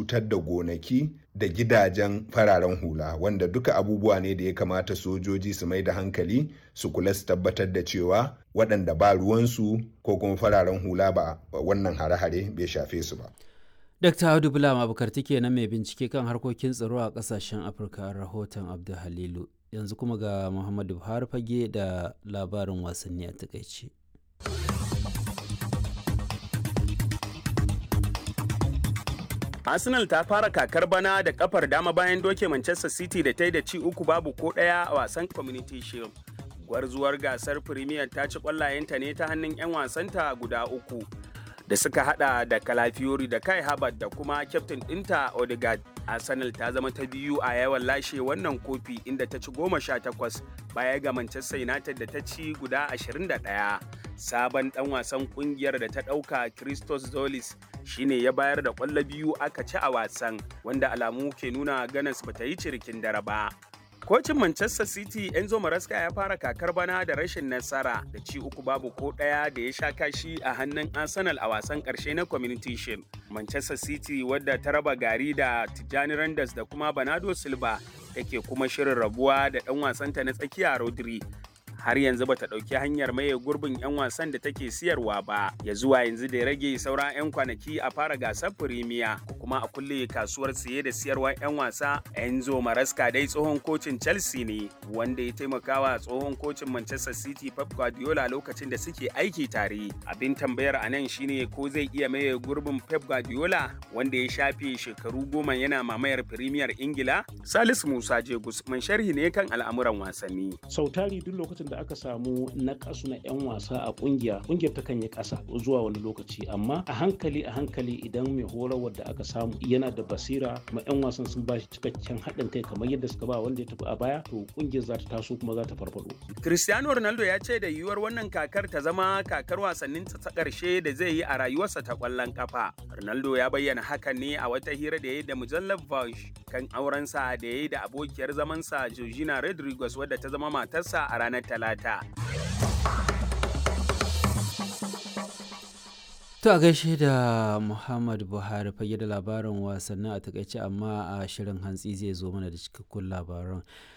cutar da gonaki da gidajen fararen hula wanda duka abubuwa ne da ya kamata sojoji su mai da hankali su kula su tabbatar da cewa waɗanda ba ruwansu ko kuma fararen hula ba wannan hare-hare bai shafe su ba. Dr. Audu Bulama Abubakar take nan mai bincike kan harkokin tsaro a kasashen Afirka rahoton Abdul Halilu. Yanzu kuma ga Muhammadu Buhari fage da labarin wasanni a takaice. Arsenal ta fara kakar bana da kafar dama bayan doke Manchester City da ta yi da ci uku babu ko ɗaya a wasan Community Shield. Gwarzuwar gasar Premier ta ci ƙwallayenta ne ta hannun 'yan wasanta guda uku. da suka hada da Kalafiori da Kai Habat da kuma kyaftin ɗinta Odegaard. Arsenal ta zama ta biyu a yawan lashe wannan kofi inda ta ci goma sha takwas baya ga Manchester United da ta ci guda ashirin da ɗaya. Sabon ɗan wasan ƙungiyar da ta ɗauka Christos Zolis shine ya bayar da ƙwallo biyu aka ci a wasan wanda alamu ke nuna ganas bata yi cirikin dare ba. Kocin Manchester City Enzo Maresca ya fara kakar bana da rashin nasara da ci uku babu ko ɗaya da ya sha kashi a hannun Arsenal a wasan ƙarshe na Community Shield. Manchester City wadda ta raba gari da Tijjani Randers da kuma Bernardo Silva take kuma shirin rabuwa da ɗan wasanta na tsakiya Rodri. har yanzu bata ɗauki hanyar maye gurbin 'yan wasan da take siyarwa ba ya zuwa yanzu da ya rage sauran 'yan kwanaki a fara gasar firimiya ko kuma a kulle kasuwar siye da siyarwar 'yan wasa enzo maraska dai tsohon kocin chelsea ne wanda ya taimakawa tsohon kocin manchester city pep guardiola lokacin da suke aiki tare abin tambayar a nan shine ko zai iya maye gurbin pep guardiola wanda ya shafe shekaru goma yana mamayar firimiyar ingila salisu musa jegus man sharhi ne kan al'amuran wasanni sautari duk lokacin da aka samu na kasu na 'yan wasa a kungiya kungiyar ta kan yi kasa zuwa wani lokaci amma a hankali a hankali idan mai horarwar da aka samu yana da basira kuma 'yan wasan sun bashi cikakken haɗin kai kamar yadda suka ba wanda ya tafi a baya to kungiyar za ta taso kuma za ta farfado. Cristiano Ronaldo ya ce da yiwuwar wannan kakar ta zama kakar wasannin ta ƙarshe da zai yi a rayuwarsa ta ƙwallon kafa. Ronaldo ya bayyana hakan ne a wata hira da ya yi da mujallar Vogue kan aurensa da ya yi da abokiyar zamansa Georgina Rodriguez wadda ta zama matarsa a ranar Talata. talata. To a gaishe da Muhammad Buhari fage da labarin wasannin a takaice amma a shirin hantsi zai zo mana da cikakkun labaran.